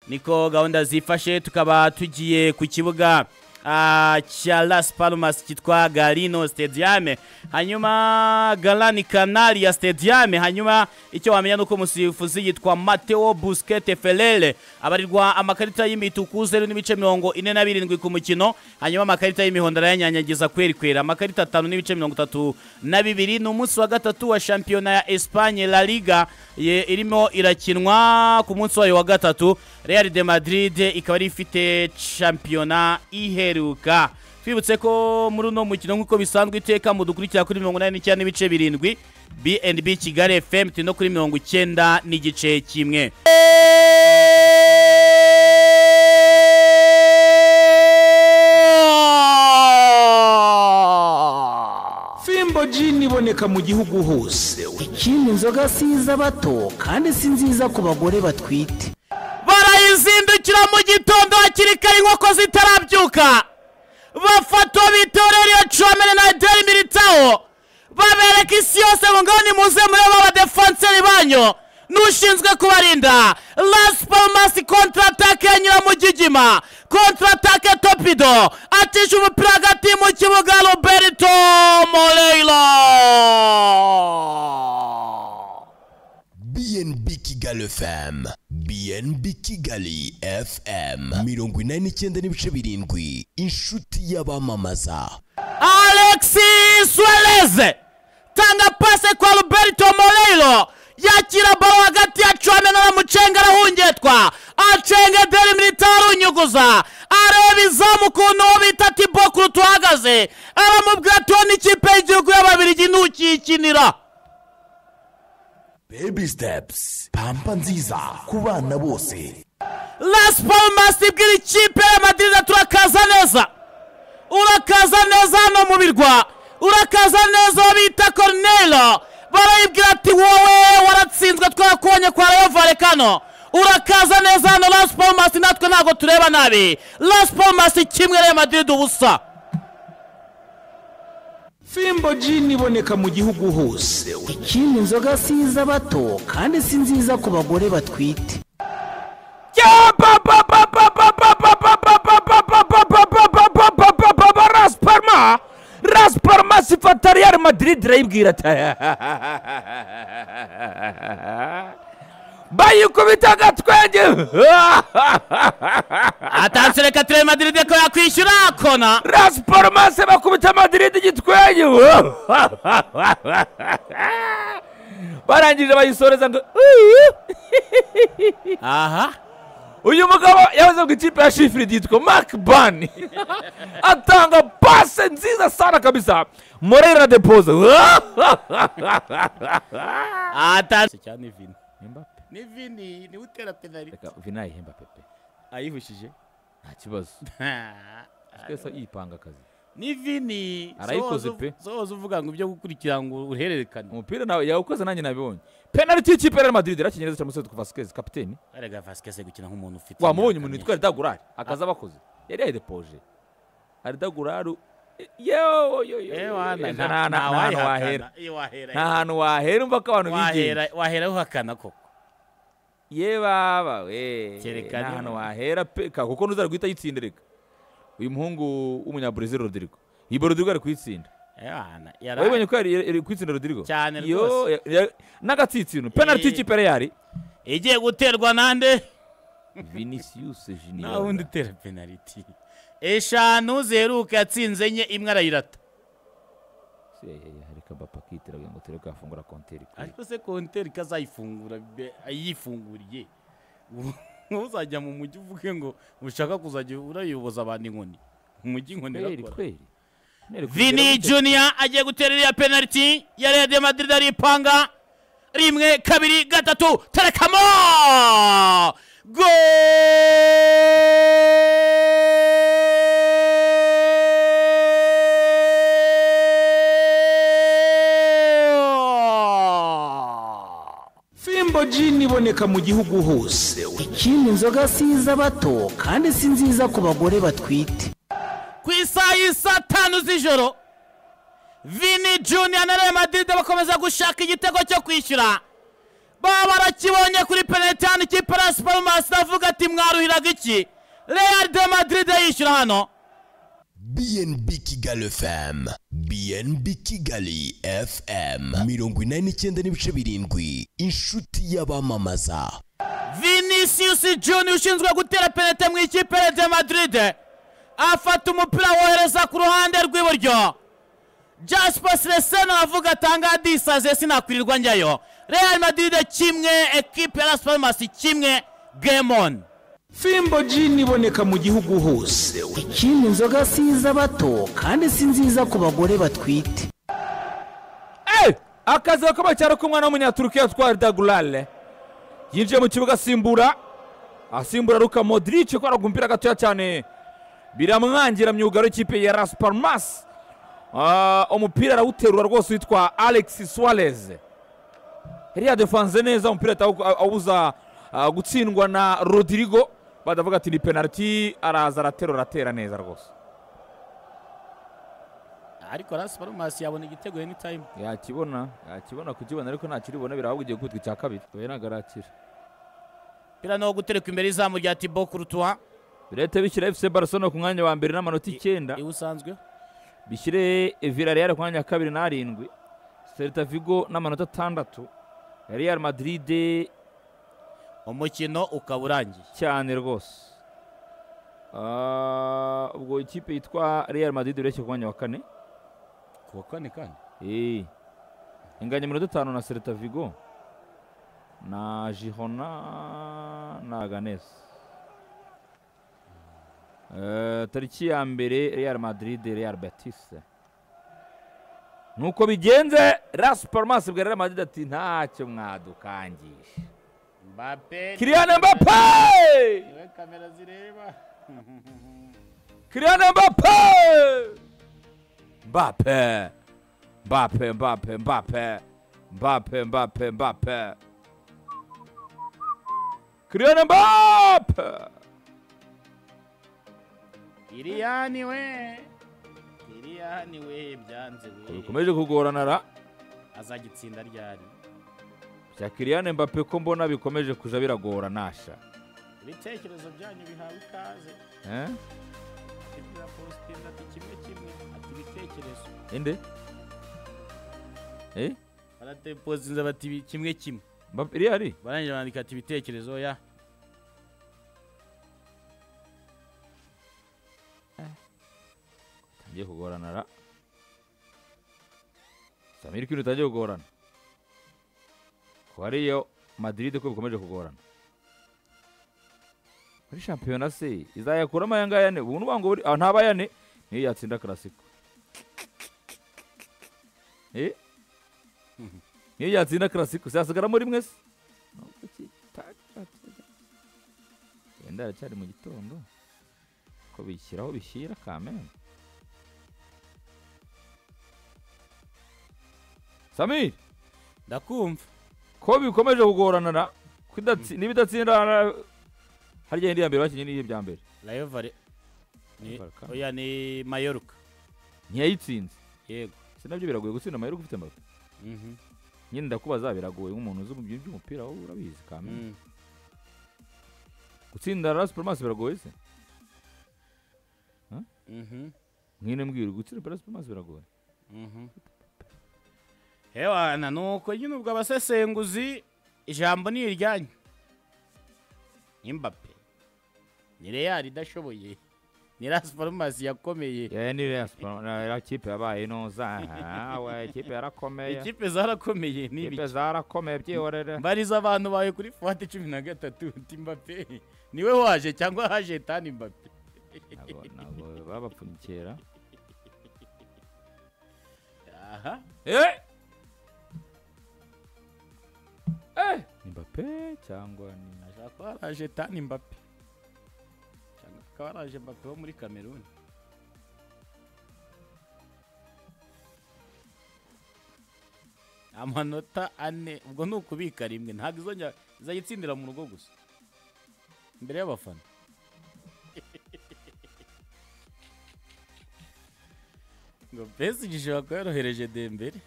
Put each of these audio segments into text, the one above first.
niko gahunda zifashe tukaba tugiye ku kibuga ah, cya Las Palmas cyitwa Galino Stadium hanyuma Galani Canaria Stadium hanyuma icyo wamenya nuko umusifuzi yitwa Matteo Busquete Ferrere abarirwa amakarita y'imituku 0 n'ibice mirongo ine na birindwi ku mukino hanyuma amakarita y'imihondo arayanyanyagiza kweri kwera amakarita atanu n'ibice mirongo itatu na bibiri ni umunsi wa gatatu wa shampiyona ya Espagne La Liga ye- irimo irakinwa ku munsi wayo wa gatatu Real de Madrid ikaba ari ifite shampiyona iheruka twibutse ko muri uno mukino nk'uko bisanzwe iteka mu dukurikira kuri mirongo inani n'icyenda n'ibice birindwi bnb kigali fm turi no kuri mirongo icyenda n'igice kimwe fimbo jini iboneka mu gihugu hose ikindi inzoga si iz'abato kandi si nziza ku bagore batwite barayizindukira mu gitondo hakiri kare inkoko zitarabyuka bafata bitorera iyo comere na ederi militawo babereka isi yose ngo ngaho nimuze murebe abadefanseri banyu n'ushinzwe kubarinda las palmas kontratake yanyura mu gigima kontratake topido atisha umupira hagati mu kibuga roberto moreiro BNB Kigali FM BNB Kigali FM mirongo inani n'icyenda n'ibice birindwi inshuti y'abamamaza Alexis Suarez tanga pase kwa Roberto Moreiro yakira balo hagati ya Chouameni na Muchenga arahungetwa acenga Deli Militao arunyuguza areba izamu ukuntu uwo bita Thibaut Courtois ahagaze aramubwira ati "Uwo ni ikipe y'igihugu y'Ababiligi ntukiyikinira Baby Steps pampa nziza ku bana bose Las Palmas ibwira ikipe ya Madrid ati urakaza neza urakaza neza hano mu birwa urakaza neza uwo bita Cornelio barayibwira ati wowe waratsinzwe twakubonye kwa Rayo Vallecano urakaza neza hano Las Palmas natwe ntabwo tureba nabi Las Palmas kimwe Real Madrid ubusa fimbo jini iboneka mu gihugu hose ikindi inzoga si iz'abato kandi si nziza ku bagore batwite rasparma rasparma sifata real madrid irayibwira ati bayikubita agatwenge atanse reka turebe Madrid ko yakwishyura kona rasparma se bakubita madrid igitwenge barangije bayisoreza ngo aha uyu mugabo yavuze ngo ikipe ya shifuridi yitwa mark bani atanga pase nziza sana kabisa morera na depoze atanse cyane Vini ni Vini ni utera penalty vinayihemba pepe ayihushije nta kibazo twese yipanga akazi ni vini Arayikoze pe. zohoza uvuga ngo ibyo gukurikira ngo uruhererekane umupira nawe yawukoze nanjye nabibonye penaliti y'ikipe ya real madrid irakinyereza cyane musetwa vasikezi kapiteni arega vasikese gukina nk'umuntu ufite imyaka wamubonye umuntu myinshi. yitwa aridagurari akaza abakoze yari yayidepoje aridagurari yewe Eh, wana, nta- nta nta hantu wayihakana. wahera Iyo wahera- nta hantu wahera umva ko abantu bigenga wahera wahera uhakana koko ye baba we Kereka nta ni- hantu wahera pe ka kuko ntuzara guhita yitsinda reka uyu muhungu w'umunyabrazil rodrigo iyi rodrigo ari kuyitsinda Eh, wana, yara- wabibonye ko yari yari kuyitsinda rodrigo Cyane Yo, rwose. ya- ya- n'agatsinsino penaliti Eh. y'ikipe yari yari igiye guterwa nande vinicius nta wundi junior utera penaliti eshanu ziheruka yatsinze enye imwe arayirata reka bapa kitira kugira ngo turebe ko yafungura konteri kuri ariko se konteri ko azayifungura be- ayifunguriye uzajya mu mujyi uvuge ngo ushaka kuzajya urayoboza abantu inkoni umujyi inkoni kweri irakora kweri Nere kugira vini gute? junior agiye gutera iriya penaliti ya real de madrid aripanga rimwe kabiri gatatu terekamo Goal! fimbo jini iboneka mu gihugu hose ikindi inzoga si iz'abato kandi si nziza ku bagore batwite ku isaha y'isa tanu z'ijoro vini junior na real madrid bakomeza gushaka igitego cyo kwishyura baba barakibonye kuri penaliti hano ikipe ya supermas avuga ati mwaruhiraga iki real de madrid yishyura hano bnb kigali fm bnb kigali fm mirongo inani n'icyenda n'ibice birindwi inshuti y'abamamaza vinicius junior ushinzwe gutera penaliti mu ikipe ya de madrid afata umupira wohereza ku ruhande rw'iburyo jasper seleseno avuga atanga disaze sinakwirirwa njyayo real madrid kimwe ekipe ya supermas kimwe game on fimbo jini iboneka mu gihugu hose ikindi inzoga si iz'abato kandi si nziza ku bagore batwite Eh, akazi gakomeye cyane k'umwana w'umunyaturukiya witwa dagurare yinjiye mu kibuga asimbura asimbura ruka modric kubera agumupira gatoya cyane biramwangira myugaro y'ikipe ya las palmas Ah, umupira arawuterura rwose witwa alex suarez yari yadefanze neza umupira ahita awu- awuza ah, gutsindwa na rodrigo badavuga ati ni penaliti araza araterura aratera neza rwose ariko las palmas yabona igitego any time yakibona yakibona kukibona ariko ntakiribona birahabwa igiye gukubitwa icya kabiri we ntabwo arakira pira no gutereka imbere izamu rya tibo kurutuwa leta bishyira fc barcelona ku mwanya wa mbere n'amanota icyenda iwe usanzwe bishyire villarreal ku mwanya wa kabiri n'arindwi celta vigo n'amanota atandatu real madrid umukino ukaba urangiye cyane rwose Ah, ubwo ikipe yitwa real madrid ureshye ku mwanya wa kane ku wa kane kandi Eh, inganya iminota itanu na celta vigo na jihona na aganes Eh, tariki ya mbere real madrid real betis nuko bigenze las palmas bwa real madrid ati ntacyo mwadukangisha mbape kiriane mbape niwe kamera zireba Kylian Mbappe Mbappe Mbappe Mbappe Mbappe Mbappe Mbappe Mbappe Kylian Mbappe iriyani we iriyani we byanze we bikomeje kugorana ra azagitsinda ryari bya Kylian Mbappe ko mbona bikomeje kuja biragora nasha ibitekerezo byanyu bihawe ikaze eh ibyo postinda ati kimwe kimwe ati ibitekerezo inde eh baratepostinze bati "Ibi- kimwe kimwe Mbappe rihari barangije bandika ati ibitekerezo ya ngiye kugorana ra Samir kintu utangiye kugorana ko hariyo Madrid ko bikomeje kugorana muri shampiyona se izayakuramo aya ngaya ne ubu nubango buri ah, ntaba yane niyo yatsinda classico eh niyo yatsinda classico sasigara muri mwese Nubwo ki- ta- ta- ta- wenda aracyari mu gitondo ko bishyiraho bishyira kamena Samir ndakumva ko bikomeje kugorana na kudatsi- n'ibidatsindana harya indi ya mbere bakinnye n'iyi bya mbere rayovare ni Barca. oya ni mayoruka ntiyayitsinze yego si nabyo biragoye gutsinda amayeri ufite mbaga Mhm. nyine ndakubaza biragoye nk'umuntu uzi ibintu by'umupira wowe urabizi kamera Mm. gutsinda la supermas biragoye se Mhm. mwine mbwira gutsinda la supermas biragoye Mhm. hewana nuko nyine ubwo abasesenguzi ijambo ni iryanyu imbape ni reyali idashoboye ni lasiforomasi yakomeye yewe ni real Super- na- ya kipe yabaye inoza we kipe yarakomeye ikipe zarakomeye n'ibi kipe zarakomeye byihorere mbariza abantu bawe kuri fuwate cumi na gatatu uti mbape niwe waje cyangwa haje tani mbape ntabwo ntabwo babapfunyikira aha Eh! Eh! Mbappe cyangwa ni ashobora kuba haraje tani mbape cyangwa akaba haraje mbape wo muri kameruni amanota ane ubwo ni ukubika rimwe ntabwo izongera izayitsindira mu rugo gusa imbere y'abafana ngo pesi gishobora kuba yorohereje dembere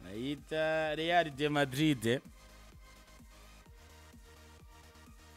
nayo bita real de madrid